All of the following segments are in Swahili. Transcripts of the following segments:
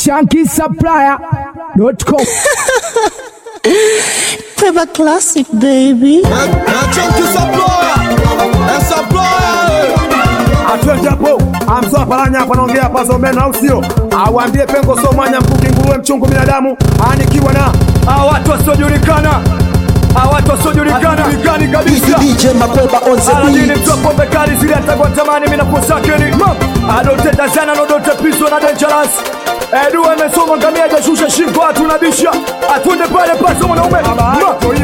shankisupplier.com. Pepper Classic, baby. atwende hapo amsoa paranya hapa naongea hapa zomena au sio awambie pengo so mwanya mkuki nguruwe mchungu binadamu anikiwa na Hawa watu wasiojulikana, hawa watu wasiojulikana, hajulikani kabisa. DJ Makweba on the Aladini beat. mtu wa pombe kali zile atakuwa tamani mimi nakusakeni. Adote Tanzania na Dote Piso na Dangerous. Edu amesoma ngamia hajashusha shingo atunabisha. Atunde pale pale mwanaume. Ma, ma,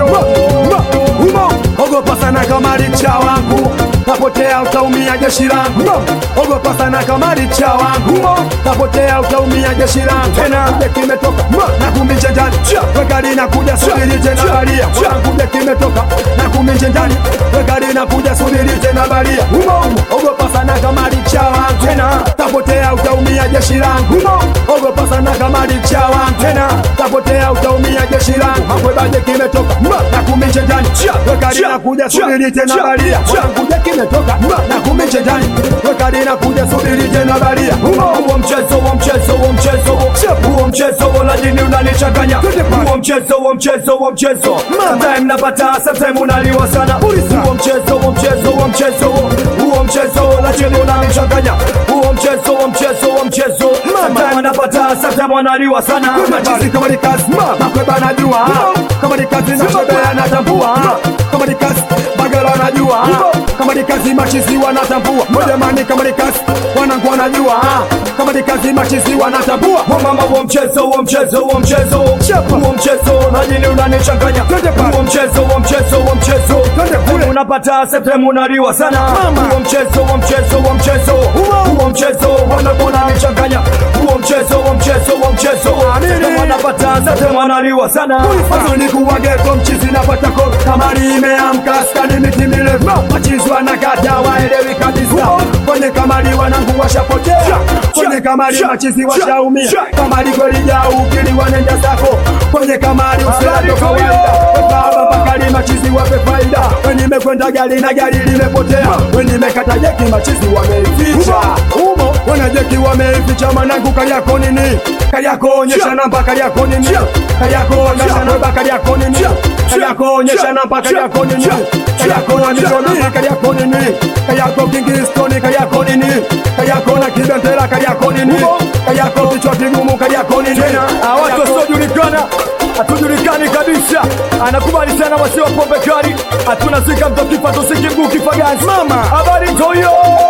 ma, humo ogopa sana kama richa wangu tapotea utaumia jeshi langu ogopa sana kama richa wangu tapotea utaumia jeshi langu tena kuja kimetoka na kuminje ndani wekari na kuja subiri tena balia kuja kimetoka na kuminje ndani wekari na kuja subiri tena balia ogopa sana kama richa wangu tena tapotea utaumia jeshi langu ogopa sana kama richa wangu tena tapotea utaumia jeshi langu makwebaje kimetoka na kuminje ndani wekari na kuja subiri tena balia kuja kimetoka na kuminje ndani wekari na kuja subiri tena balia huo mchezo huo mchezo huo mchezo huo mchezo huo ladini unanichanganya huo mchezo huo mchezo huo mchezo sometime napata sometime unaliwa sana huo mchezo huo mchezo huo mchezo huo mchezo ladini unanichanganya huo mchezo huo mchezo huo mchezo sometime napata sometime unaliwa sana machizi kama ni kazi makweba najua kama ni kazi na shebea natambua kama ni kazi bagala najua kama ni kazi machizi wanatambua mojamani kama ni kazi wanangu wanajua kama ni kazi machizi wanatambua Huo mama huo mchezo huo mchezo huo mchezo huo mchezo ladini unanichanganya huo mchezo huo mchezo huo mchezo kule. unapata septemu unaliwa sana huo mchezo huo mchezo huo mchezo huo mchezo wanapona nichanganya huo mchezo huo mchezo huo mchezo Nini? wanapata septemu wanaliwa sana Mazuni kuwa geto mchizi napata koro Kamari imeamka skani miti mirefu Machizi wanakata waelewi kabisa Kwenye kamari wanangu washapotea Kwenye kamari machizi washaumia Kamari kweli jau kili wanenda zako Kwenye kamari usilato kawaida Baba bakari machizi wape faida Weni mekwenda gari na gari limepotea Weni mekata jeki machizi wameificha Umo wana jeki wameificha manangu kariako nini Kariako onyesha namba kariako nini Kariako onyesha namba kariako nini Kariako onyesha namba kariako nini Kariako na mitoni kariako nini Kariako kingistoni kariako nini Kariako na kibentela kariako nini Kariako kichwa kigumu kariako nini Hawa watu wasiojulikana hatujulikani kabisa, anakubali sana wasio pombe kali, hatuna zika mto kifa tusiki mguu kifa gazi. Mama, habari ntoyo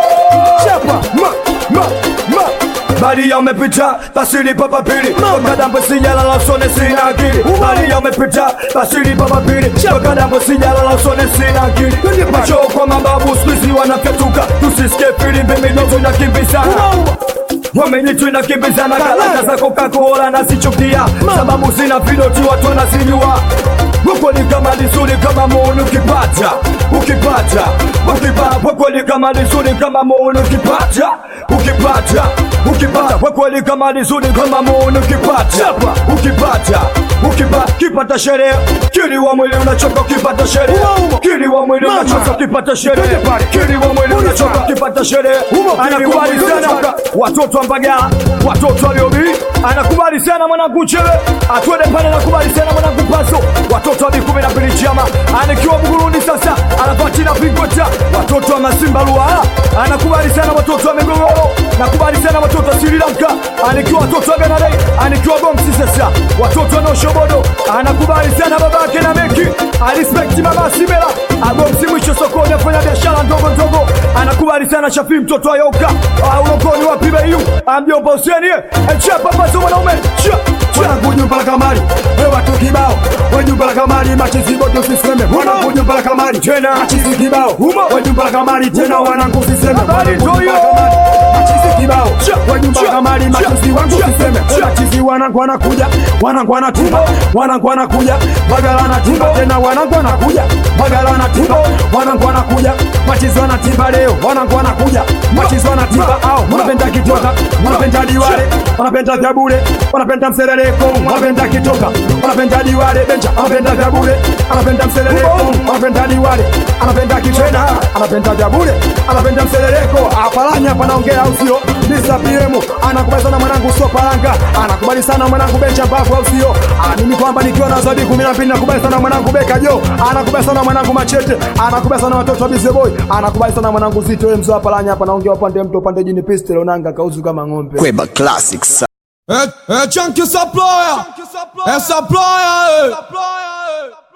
chapa ma ma ma Bali ya umepita basi ni papa pili Wakadambo sijala la usone sina akili Bali ya umepita basi ni papa pili Wakadambo sijala la usone sina akili Macho kwa mababu squeezy wanafyatuka Tusisikie filimbi midogo na kimbizana Wamenyitu inakimbizana kalata za Coca-Cola nasichukia sababu zina vidoti watu wanazijua Huko ni kama lisuri kama muuni ukipata ukipata ukipata huko ni kama lisuri kama muuni ukipata ukipata ukipata huko ni kama lisuri kama muuni ukipata ukipata ukipata kipata sherehe kili wa mwili unachoka ukipata sherehe kili wa mwili unachoka ukipata sherehe kili wa mwili unachoka ukipata sherehe anakubali sana watoto wa Mbagala, watoto wa Liobi, anakubali sana mwanangu Chele, atwende pale, anakubali sana mwanangu Paso, watoto wa Bikumi na Pili Chama, anikiwa Burundi sasa, anapatina Pingota, watoto wa Masimba Luala, anakubali sana watoto wa Migogoro, nakubali sana watoto wa Sri Lanka, anikiwa watoto wa Benadei, anikiwa Gomsi sasa, watoto wa Noshobodo, anakubali sana babake na Meki, alispekti mama Simela, agomsi mwisho sokoni, afanya biashara ndogo ndogo, anakubali sana Shafi mtoto wa Yoka, ulokoni wa Pibeyu, amjomba Huseni, echapa paso mwanaume, cha Mwanangu jumba la kamari we watu kibao we jumba la kamari machizi bote usiseme mwanangu jumba la kamari Tena. machizi kibao we jumba la kamari tena wanangu usiseme Habari Mwanangu jumba la toyo. kamari, machizi kibao we jumba la Cha. kamari Cha. machizi wangu Cha. usiseme Cha. machizi wanangu wanakuja wanangu wanatimba wanangu wanakuja bagala wanatimba tena wanangu wanakuja bagala wanatimba wanangu wanakuja machizi wanatimba leo wanangu wanakuja machizi wanatimba au wanapenda kitoka wanapenda diwale wanapenda vyabule wanapenda mserereko wanapenda kitoka anapenda diwale benja anapenda vya bure anapenda mseleleko anapenda diwale anapenda kichena anapenda vya bure anapenda mseleleko apalanya hapa naongea au sio Mr. PM anakubali sana mwanangu sio palanga anakubali sana mwanangu benja mbavu au sio Ah, mimi kwamba nikiwa na zabi 12 nakubali sana mwanangu beka jo anakubali sana mwanangu machete anakubali sana watoto wa Busy Boy anakubali sana mwanangu zito wewe mzee wa palanya hapa naongea upande mto upande jini pistol onanga kauzu kama ng'ombe Kweba Classics. É, é Chunky Supplier, é Supplier, é.